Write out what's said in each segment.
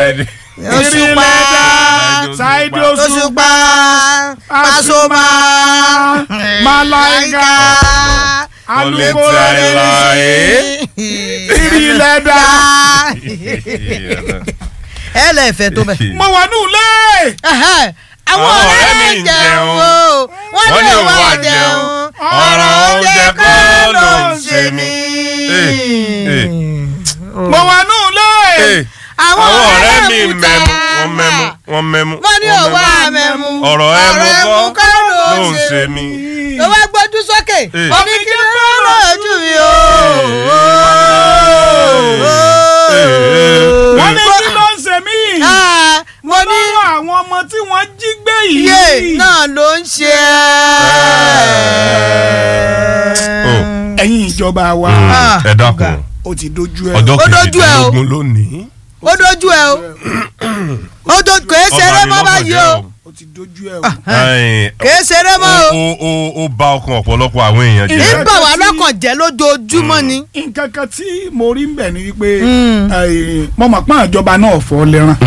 Òṣùpá Ṣáídì Òṣùpá Òṣùpá Pasuma Màláíkà alukoro ìrìlẹ̀dà ẹ lẹ́ẹ̀fẹ́ tó bẹ̀. mo wà ní ilé. Ẹhẹ́, àwọn ọ̀rẹ́ mi ń jẹun o wọ́n ní òun wà jẹun ọ̀rọ̀ oúnjẹ kọ́ ló ń ṣe mí. mo wà ní ilé. àwọn àwọn ọ̀rẹ́ mi mú mẹ́mu ta. wọ́n mẹ́mu wọ́n mẹ́mu. wọ́n ní wọ́n òun wà mẹ́mu. mẹ́mu ọ̀rọ̀ ẹmu kọ́ kọ́ ló ń ṣe mí. ló wá gbójú sókè Eh. wọ́n ní kí ló lójú mi o. wọ́n ní kí ló ń ṣe mí. Ah, mo ní lọ́wọ́ àwọn ọmọ tí wọ́n jí gbé iye yìí. náà ló ń ṣe Oh. é. ẹ̀yin ìjọba wa Ah, ẹ dákun ó ti dojú ẹ. ọjọ́ Ó dojú ẹ o. kejìdínlógún lónìí. ó dojú ẹ o ó do kèé ṣeré mọ́ báyìí o ó ti dojú ẹ o. Ẹ̀yin, kèé ṣeré mọ́ o ó ó ó bá ọkàn ọ̀pọ̀lọpọ̀ àwọn èèyàn ní jẹ́. bà wá lọ́kàn jẹ́ lójoojúmọ́ ni. nǹkan kan tí mo rí ń bẹ̀ ni wípé Mm. eh, mo mọ̀ pọ́n ìjọba náà fọ́ lẹ́ràn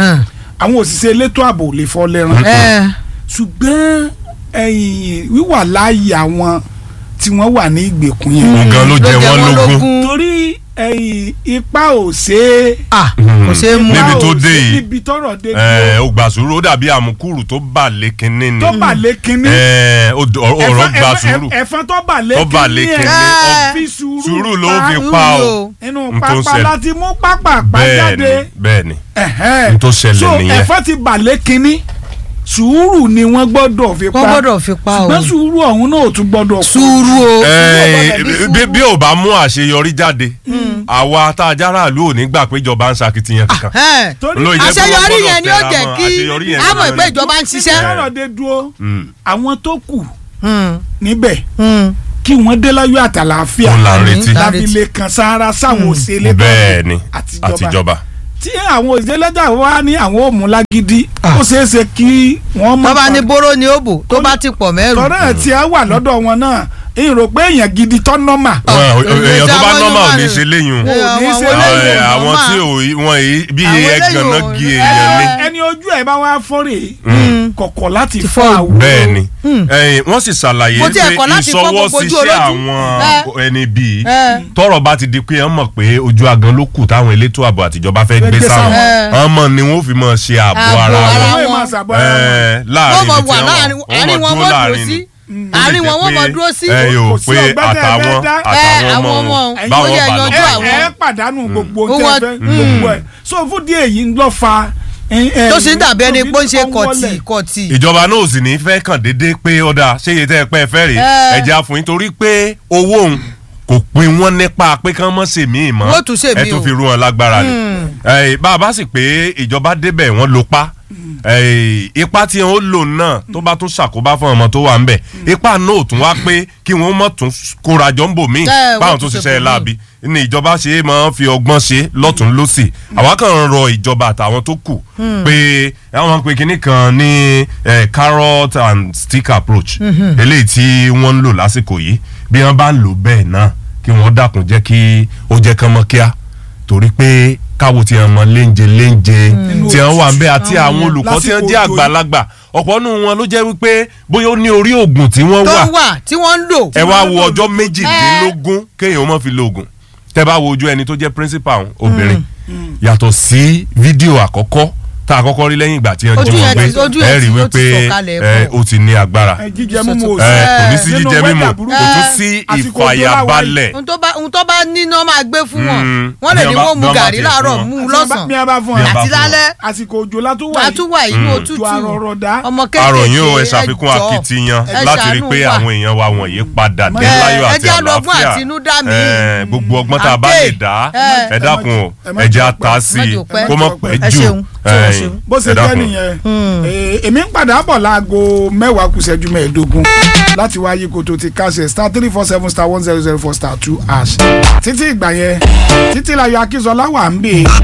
àwọn òṣìṣẹ́ elétò ààbò lè fọ́ lẹ́ràn Ẹ, ṣùgbọ́n ẹ̀yìn wíwà láàyè àwọn tí wọ́n wà ní ìgbèkùn yẹn nǹkan ló jẹ wọ́n lógún. torí ẹ̀yìn ipa ò ṣe é Ah, kò ṣeé mú. Níbi ipa tó ò dé ṣe é yìí. níbi tọ́rọ̀ dé Ẹ, ó gbà sùúrù ó dàbí àmukúrù tó bà lé kinní ni. tó bà lé kínní Ẹ, ó d- ọ̀rọ̀ ẹ̀fọn- gbà ẹ̀fọn- sùúrù. ẹ̀fọn tó bà lé Tó bà lé kínní kínní. ẹ̀ Ẹ. fi sùúrù sùúrù ló pa fi Sùúrù pa ni o. inú n tó ń pápá ṣẹlẹ̀. láti mú pápá pa bẹ́ẹ̀ni jáde bẹ́ẹ̀ni ẹ̀hẹ́n. n tó ṣẹlẹ̀ so nìyẹn. ẹ̀fọn ti bà lé kínní sùúrù ni wọ́n gbọ́dọ̀ fi pa wọ́n gbọ́dọ̀ fi pa o. ṣùgbọ́n sùúrù ọ̀hún náà ò tún gbọ́dọ̀ kú. sùúrù o. Ẹ, gbọ́dọ̀ ní bí- sùúrù. bí ò bá mú àṣeyọrí jáde àwa tá a jára ìlú ò ní gbà pé ìjọba ń ṣakitiyan kankan. Ẹ, torí Ló jẹ́ pé wọ́n àṣeyọrí gbọ́dọ̀ yẹn ni ó tẹra jẹ́ mọ́, kí àṣeyọrí yẹn a mọ̀ ni- pé ìjọba ń ṣiṣẹ́. ọ̀rọ̀ dé dúró Mm. àwọn tó kù Hmm, níbẹ̀ hmm. kí wọ́n dé láyọ̀ àtàlàáfíà Òun là ń Àmín. retí. láti lè kan sára sáwọn òṣèlè bẹ́ẹ̀ni àtijọba àtijọba. tí àwọn òṣèlè wá ní àwọn òmùlágídí ó ṣeé ṣe kí wọ́n mọ̀ tó bá ní bóró ni ó bò tó bá ti pọ̀ mẹ́rù. tọ́rọ̀ tí a wà lọ́dọ̀ wọn náà èyí rò pé èèyàn gidi tọ́ nọ́mà Wọn- èyí èèyàn tó tí bá àwọn nọ́mà ò Yorùbá ní rẹ̀- ṣe léyìn o. Wọn ò ní Àwọn ṣe eléyìí Ẹ, ò àwọn nọ́mà. tí ò yí- wọn yìí bí Àwọn iye eléyìí ganan ò- gi ẹ, èèyàn ni. ẹni ojú ẹ̀ bá wá fọ́rẹ̀ kọ̀kọ̀ láti Ti fọ́ fọ́ àwọ̀ bẹ́ẹ̀ni ẹ̀yin wọ́n sì ṣàlàyé Mo tiẹ̀ pé kọ̀ láti fọ́ gbogbo ojú ìṣọwọ́síṣẹ́ olójú. àwọn ẹni bíi Ẹ. tọ́rọ̀ bá ti di pé wọ́n mọ̀ pé ojú agan ló kù táwọn elétò ààbò àtijọba fẹ́ gbé gbé sáwọn sáwọn. wọ́n mọ̀ ni wọ́n fi mọ̀ ṣe ààbò Ààbò ara ara wọn wọ́n wọn. máa ṣàbọ̀ ara wọn. Ẹ, wọ́n láàrin mọ̀ ibi wà tí láàrin wọ́n àárín wọn dúró wọ́n dúró láàrin sí ni. àárín wọn Ó wọ́n sì mọ̀ jẹ́ dúró sí. pé ẹ yóò Kò sí pé ọgbẹ́ tẹ́ ẹ àtàwọn fẹ́ dá. Ẹ, àtàwọn àwọn ọmọ ọmọ wọn báwọn ó yẹ bá lọ yanjú ẹ àwọn. ẹ pàdánù gbogbo Ó tẹ́ wọ́n- fẹ́ gbogbo ẹ̀ so fún díẹ̀ yìí ń lọ fa. tó sì ń dàbí ẹni pé ó ń ṣe kọ̀tì kọ̀tì. ìjọba náà ò sì ní fẹ́ kàn déédéé pé ọ̀dà ṣé iye tẹ́ ẹ pẹ́ fẹ́ rèé Ẹ. ẹja fún yín torí pé owó òun kò pin wọ́n nípa pé kán mọ́ sèmí mọ́ Wọ́n tún ṣèmí ẹ tún o. fi rú wọn lágbára ni Ẹ, bá a bá sì pé ìjọba débẹ̀ wọ́n ló pa Ẹ, ipa tí wọn ó lò náà tó bá tún ṣàkóbá fún ọmọ tó wà ń bẹ̀ ipa náà ò tún wá pé kí wọ́n mọ̀ tún kórajọ ń bò míì Ẹ, wọ́n báwọn tún tó ṣe ṣiṣẹ́ bòmíì. láabi ní ìjọba ṣe é máa ń fi ọgbọ́n ṣe lọ́tún lọ́sì àwa kàn ń rọ ìjọba àtàwọn tó kù pé àwọn pé kinní kan ní eh, carrot and stick approach eléyìí tí wọ́n ń lò lásìkò yìí bí wọ́n bá ń lò bẹ́ẹ̀ náà kí wọ́n dákun jẹ́ kí ó jẹ́ kán mọ́ kíá torí pé káwo tí wọ́n mọ léńje léńje tí wọ́n wà ń bẹ́ àti àwọn olùkọ́ tí wọ́n jẹ́ Lásìkò òjò yìí. àgbàlagbà ọ̀pọ̀ nù wọn ló jẹ́ wípé bóyá ó ní orí oògùn tí wọ́n tó wà wà tí wọ́n ń lò. ẹ wá wo ọjọ́ méjìdínlógún kéèyàn má fi lo oògùn tẹ bá wo ojú ẹni tó jẹ́ principal obìnrin yàtọ̀ sí fídíò àkọ́kọ́ tá a kọ́kọ́ rí lẹ́yìn ìgbà tí wọ́n Ojú jí wọn yẹn gbé ti- ojú ẹ yẹn rí ti- ó wípé ti sọ̀kalẹ̀ ẹ, bọ̀. ó ti ní agbára ẹ jíjẹ mímu ò ẹ, sí. kò ní sí Nínú jíjẹ weather mímu burúkú. kò tún sí Àsìkò òjò ìfàyàbalẹ̀ ohun tó bá ohun tó bá ní náà máa gbé fún wọn Mm. wọ́n lè Bí ní wọ́n bá- wọ́n mu bí wọ́n bá gàrí tiẹ̀ láàárọ̀ fún mú Àti bí lọ́sàn-án a bá fún Bí ọ a bá àti fún wọn. lálẹ́ àsìkò òjò látó wà yìí àtúwà inú òtútù ètò àrọ̀rọ̀dá ọmọ kékeré àròyìn o ẹ ṣàfikún ẹ jọ̀ọ́, akitiyan ẹ láti rí ṣàánú pé wa. àwọn èèyàn wa wọ̀nyí padà dé Ẹ, láyọ̀ ẹ àti jẹ́ àlọ́gbọ́n àlàáfíà àtinúdá mi. Ẹ, gbogbo ọgbọ́n tá a bá Àǹtẹ̀, lè dá ẹ. ẹ dákun o ẹ má ẹ jẹ́ jẹ́ ata sí má i jẹ́ pẹ́. kó mọ̀ pẹ́ Ẹ jù ṣeun, Ẹ, ṣeun, ṣeun. bó ṣe ẹ jẹ́ dákun. nìyẹn Eh, èmi ń padà bọ̀ láago mẹ́wàá kù ṣẹ́jú mẹ́ẹ̀ẹ́dógún láti wáyé koto ti kásẹ̀ star three four seven star one zero zero four star two hash títí ìgbà yẹn títí láyọ̀ akínsọlá wà ń bè